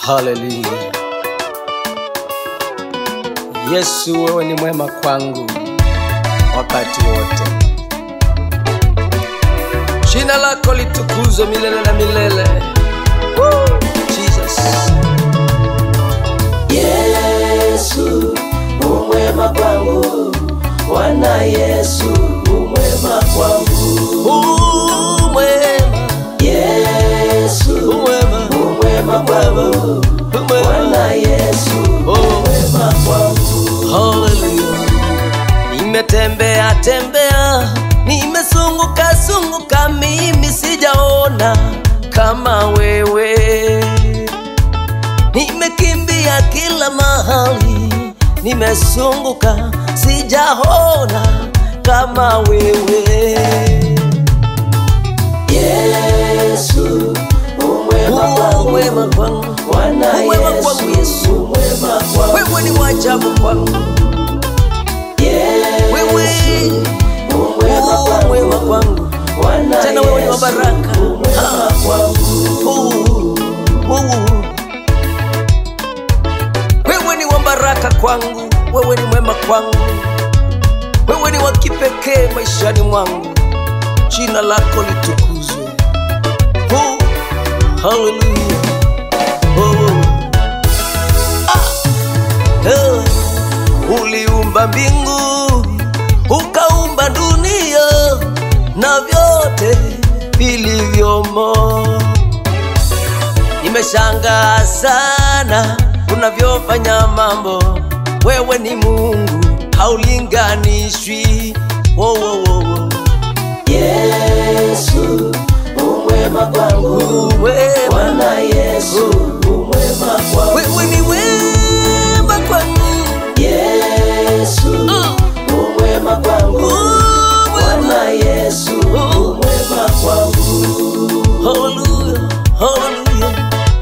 haleluya yesu wewe ni mwema kwangu wakati wote jina lako litukuzwe milele na milele Woo! jesus Yesu umwema kwangu, Bwana Yesu umwema kwangu. umwema Yesu umwema umwema kwangu, Bwana Yesu umwema kwangu. Hallelujah. Nimetembea tembea, nimesunguka sunguka, mimi sijaona kama wewe. Nimekimbia kila mahali, nimesunguka, sijaona kama wewe. Yesu umwema kwangu, Wema kwangu, Bwana Umwema kwangu, Yesu Yesu. umwema kwangu. wewe ni wajabu kwangu, wewe Yesu umwema kwangu, wema kwangu, Bwana tena wewe ni wa Yesu baraka. umwema kwangu. Uh, uh. Wewe ni wa baraka kwangu, wewe ni mwema kwangu, wewe ni wa kipekee maishani mwangu. Jina lako litukuzwe. Uh, hallelujah. Uh. Ah. Uh. Uliumba mbingu, ukaumba dunia na vyote vilivyomo. Nimeshangaa sana unavyofanya mambo, wewe ni Mungu haulinganishwi. Wo, wo, wo, wo. Yesu umwema kwangu, Wema, Bwana Yesu umwema kwangu. wewe ni wema kwangu, Yesu umwema kwangu, Uh, Bwana Yesu umwema kwangu. hallelujah, hallelujah.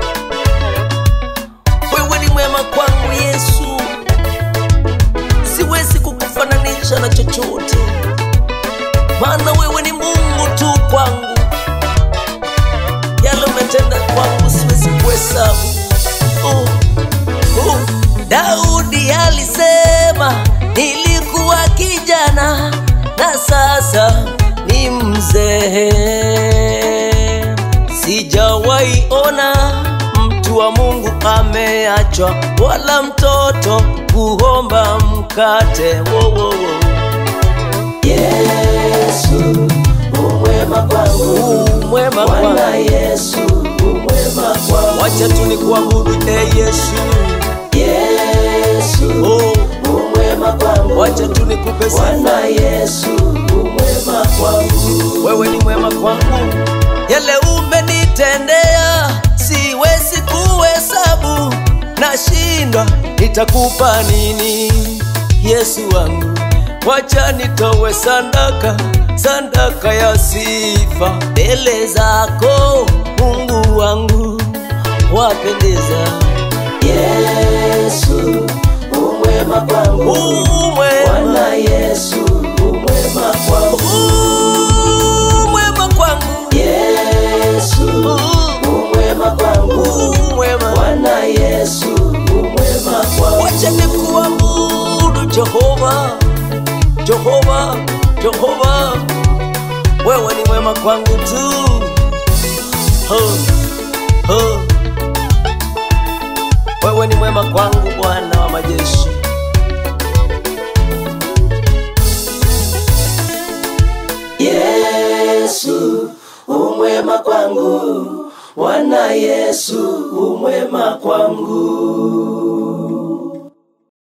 Wewe ni mwema kwangu Yesu, siwezi kukufananisha na chochote, maana wewe ni Mungu tu kwangu. Yale umetenda kwangu siwezi kuhesabu. Oh, oh. Daudi alisema nilikuwa kijana na sasa ni mzee. Sijawahi ona mtu wa Mungu ameachwa, wala mtoto kuomba mkate. Wo, wo, wo. Yesu umwema kwangu, Mwema Bwana Bwana, Yesu umwema kwangu. wacha tu nikuabudu e Yesu. Yesu Oh, umwema kwangu, wacha tu nikupe sifa. Bwana Yesu umwema kwangu. wewe ni mwema kwangu, yale umenitendea siwezi kuhesabu, nashindwa nitakupa nini Yesu wangu, wacha nitowe sandaka, sandaka ya sifa mbele zako Mungu wangu, wapendeza Yesu umwema kwangu, umwema, Bwana Yesu umwema kwangu. umwema kwangu, Yesu umwema kwangu, umwema Bwana Yesu umwema kwangu. wacha nikuabudu Jehova, Jehova, Jehova, wewe ni mwema kwangu tu. Ho, ho. Wewe ni mwema kwangu Bwana wa majeshi. Yesu umwema kwangu, Bwana Yesu umwema kwangu.